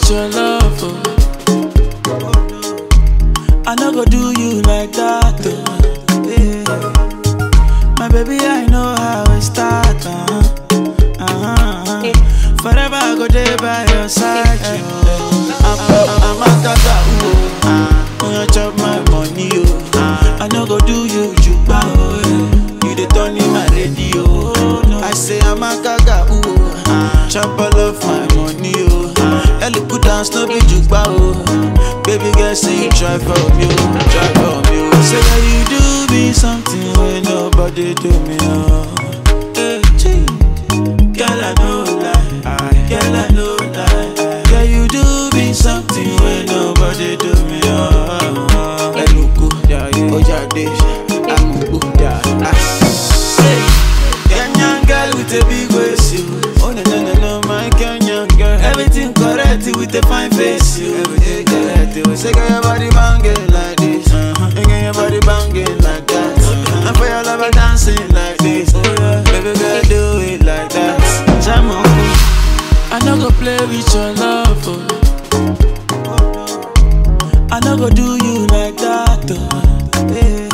with your love. Oh. I no go do you like that. Oh. Yeah. My baby, I know how it start. Uh-huh. Uh-huh. Forever I go there by your side. Oh. I'm, I'm, I'm a tata, oh. When you chop my money, oh. I no go do you juba, oh. yeah. You the turn in my radio. Oh. I say I'm a gaga, oh. Chop all of my money, oh. Ellie put down no be juba, oh. Baby girl, say you try for me, oh. Try for me, oh. Say that you do me something when nobody do me, oh. Hey, gee. Girl, I know lie. Girl, I know lie. Girl, you do me something when nobody do me, oh. Eluku, Ojade, Amubu, Say, Kenyan girl with a big waist, you. Oh no no no no, my Kenyan girl. Everything correct with a fine face, you. Everything correct. You say, girl, your body banging like this. Uh-huh. And girl, your body banging like that. And for your lover dancing like this. Baby girl, do it like that. Jam on. I no go play with your love. Oh. I no go do you like that. Oh. Yeah.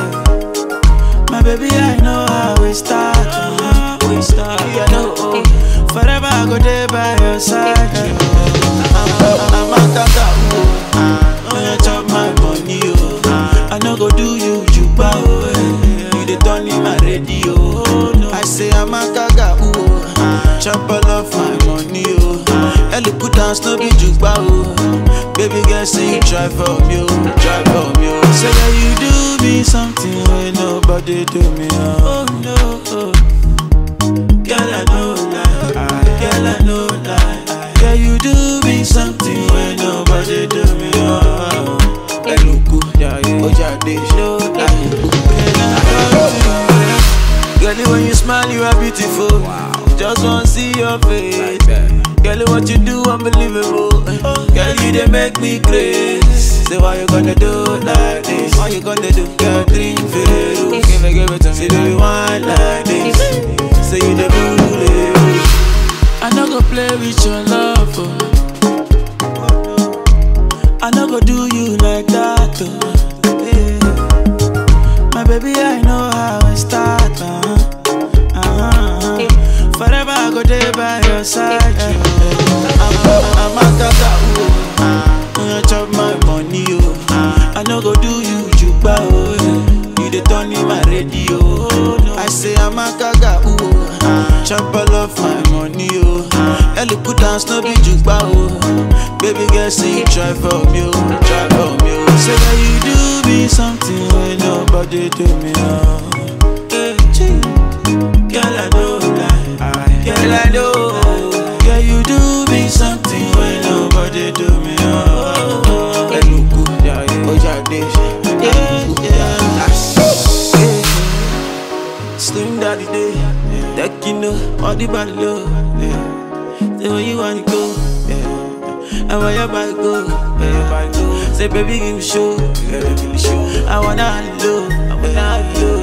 My baby, I know how we start. Oh. We start. Yeah, no, oh. Forever I go there by your side. Oh. I'm, I'm a tata, oh. When you chop my money, oh. I no go do you juba, oh. eh. You the turn in my radio. Oh, no. I say I'm a gaga, oh. Chop all of my money, oh. Ellie put down no be juba, oh. Baby girl, say you try for me, oh. Try for me, oh. Say that you do me something when nobody do me, oh. oh no, oh. Girl, I know lie. Girl, I know lie. Girl, you do me something when nobody do me, oh. Eluku, Ojade, no lie. Girl, when you smile, you are beautiful. Just wanna see your face. Girl, what you do, unbelievable. Girl, you they make me crazy. Say, why you gonna do like this? Why you gonna do? Girl, drink Veru. Give it, give it to me. Say, do you want like this? Say, you the bully. I no go play with your love. Oh. I no go do you like that. Oh. Yeah. My baby, I know how it start. Uh-huh. Uh-huh. Forever I go there by your side. I'm, I'm a tata, oh. When you chop my money, oh. I no go do you juba, oh. yeah. You the turn in my radio. Oh. I say I'm a gaga, oh. Chop all of my money, oh. Ellie put down no be juba, oh. Baby girl, say you try for me, oh. Try for me, oh. Say that you do me something when nobody do me, oh. Hey, gee. Girl, I know lie. Girl, I know. Girl, you do me something when nobody do me. Oh, Eluku, Ojade, yeah, yeah. Slim daddy day, that you know, all the body low. Yeah. Say where you wanna go, yeah. And where your body go, where your body go. Say baby give me show, yeah, give me show. I wanna have you low, I wanna have you low.